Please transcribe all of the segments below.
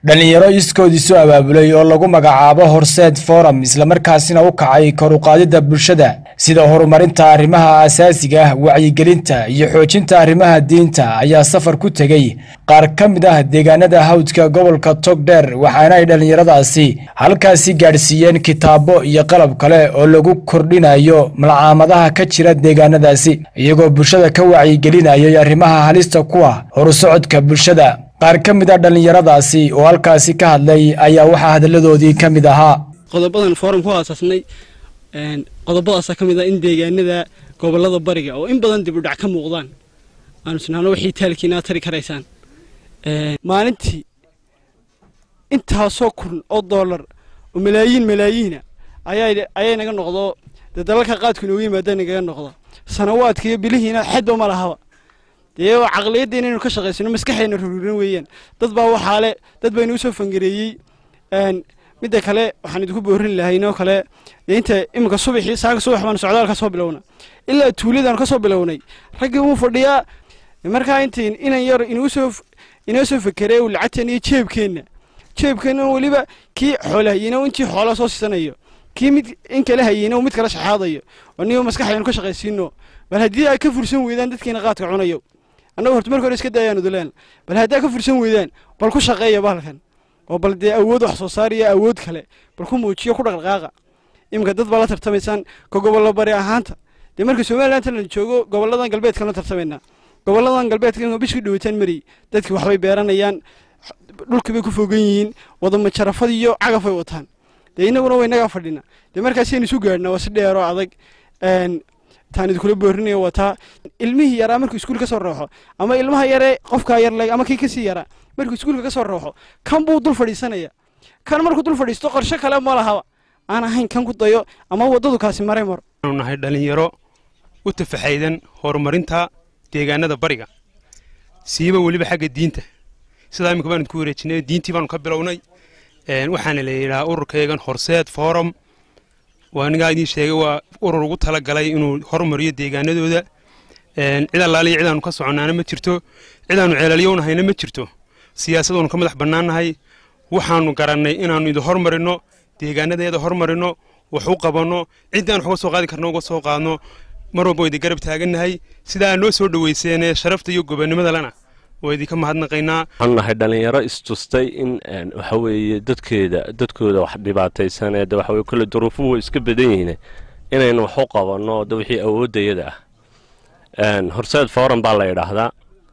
dhallinyaro iskood isu abaabulay oo lagu magacaabo horseed forum islamarkaasina u kacay kor uqaadidda bulshada sida horumarinta arrimaha asaasiga ah wacyigelinta iyo xoojinta arrimaha diinta ayaa safar ku tegey qaar ka mid ah deegaanada hawdka gobolka togdheer waxaana ay dhallinyaradaasi halkaasi gaadhsiiyeen kitaabo iyo qalab kale oo lagu kordhinayo malcaamadaha ka jira deegaanadaasi iyagoo bulshada ka wacyigelinayay arrimaha halista ku ah horusocodka bulshada qaar ka mid a dhallinyaradaasi oo halkaasi ka hadlay ayaa waxaa hadalladoodii ka mid ahaa qodobadan forum ku aasaasnay qodobadaasa ka mid ah in deegaanada gobolada bariga oo in badan dib u dhac ka muuqdaan aanu isnaano wixii taalkiinaa tari karaysaan maalintii intaasoo kun oo dollar oo malaayiin malaayiina ayay naga noqdo dee dalalka qaadku inoogu yimaada nagaga noqdo sanawaadka iyo bilihiina xedba ma lahaba dee caqliyadda inaynu ka shaqaysano maskaxayna rururin weeyaan dad baa waxaa le dad baa inuu soo fangareeyey midda kale waxaan idinku boorin lahayn oo kale inta iminka subaxii saaka subax baan socdaal ka soo bilowna ilaa tuuladaan ka soo bilownay raggii wuu fadhiyaa markaa intayn inan yar inuu soo inoo soo fekeree uu lacagteen iyo jeebkeenna jeebkeenna weliba kii xoola hayeyna intii xoola soo siisanayo kii mid in kale hayeyna mid kala shaxaadayo oo niyo maskaxaynu ka shaqaysiino bal haddii ay ka fursan weydaan dadkiina qaadka cunayo annagu horta marka hore iska daayaan uduleen bal haddaa ka fursan weydaan bal ku shaqeeya bahalkan oo bal dee awood wax soo saar iyo awood kale bal ku muujiyo ku dhaqdhaqaaqa iminka dad baa la tartamaysaan ka gobollo bari ahaanta dee marka somaliland la joogo goboladan galbeedkan la tartamaynaa goboladan galbeedka bishii dhawitaan mariyey dadkii waxbay beeranayaan dhulkii bay ku fogan yihiin wadama jarafad iyo cagaf bay wataan dee inaguna way nagaa fadhina dee markaasaynu isu gaadhnaa waa si dheer oo adag taan idinkula boorinaya wataa ilmihii yaraa markuu iskuul ka soo rooxo ama ilmaha yaree qofkaa yarleg ama kii kasii yaraa markuu iskuulka ka soo rooxo kan buu dul fadhiisanaya kan markuu dul fadhiisto qorshe kale ma lahaba aan ahayn kan ku dayo ama waddadu kaasi maray maro aanu nahay dhallinyaro u tafaxaydan horumarinta deegaanada bariga siiba weliba xagga diinta sidaa imika baanu idku wareejinay diintii baanu ka bilownay waxaana la yidhahaa ururkaygan horseed forum waa anigaa idiin sheegay waa urur ugu talagalay inuu horumariyo deegaanadooda cid allaaliya cidaanu ka soconnaana ma jirto cidaanu ceelalyownahyna ma jirto siyaasadoonu ka madax bannaannahay waxaanu garannay inaannu idin hormarinno deegaanadeeda hormarinno wax u qabanno ciddaan wax uga soo qaadi karno uga soo qaadno mar walba waa idin garab taagannahay sidaa noo soo dhowayseene sharafta iyo gobonnimada lana waa idinka mahadnaqaynaa waxaanu nahay dhallinyaro istustay in waxa weeye dadkeeda dadkooda wax dhibaataysanee de waxa weye kolle duruufuhu way iska badan yihiin inaynu wax u qabanno de wixii awooddayada ah horseed forum baa la yidhaahdaa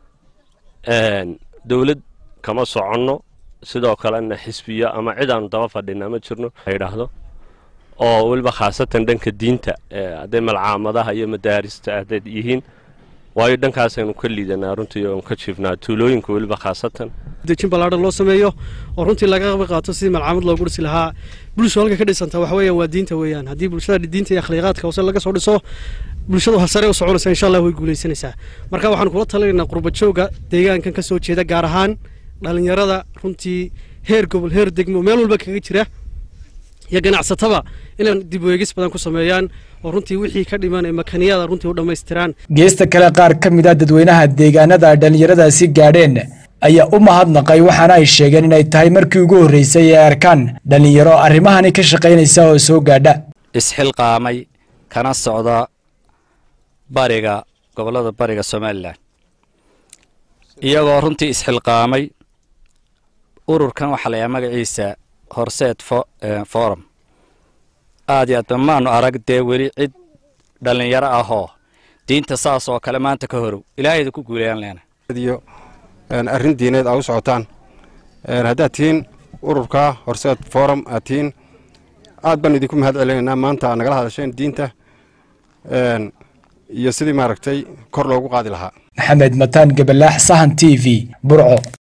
dowlad kama soconno sidoo kalena xisbiyo ama cid aanu daba fadhina ma jirno la yidhaahdo oo weliba khaasatan dhanka diinta hadday malcaamadaha iyo madaarista hadday yihiin waayo dhankaasaynu ka liidanaa runtii oon ka jiifnaa tuulooyinka weliba khaasatan dejin ballaadhan loo sameeyo oo runtii laga qaba qaato sidii malcaamad loogu dhisi lahaa bulshu halka ka dhisanta waxa weeyaan waa diinta weeyaan haddii bulshada diinta iyo akhlaaqaadka hoose laga soo dhiso bulshadu sare u soconaysa insha allah way guulaysanaysaa marka waxaan kula talinaynaa qurbajooga deegaankan ka soo jeeda gaar ahaan dhallinyarada runtii heer gobol heer degmo meel walba kaga jira iyo ganacsataba inay dib weegis badan ku sameeyaan oo runtii wixii ka dhiman ee makaniyada runtii u dhammaystiraan geesta kale qaar ka mid a dadweynaha deegaanada dhallinyaradaasi gaadheen ayaa u mahadnaqay waxaana ay sheegeen inay tahay markii ugu horreysay ee arkaan dhallinyaro arrimahani ka shaqaynaysa oo soo gaadha isxilqaamay kana socda bariga gobollada bariga somalilan iyagoo runtii isxilqaamay ururkan waxaa layaha magaciisa horseed forum aad iyo aad ba maanu arag dee weli cid dhallinyaro ahoo diinta saas oo kale maanta ka horow ilaahayda ku guulayaan leena iyo arrin diineed aa u socotaan haddaad tihiin ururka horseed forum aad tihiin aad baan idinku mahad celinaynaa maanta aad nagala hadasheen diinta iyo sidii maaragtay kor loogu qaadi lahaa maxamed mataan gabalaax sahan t v burco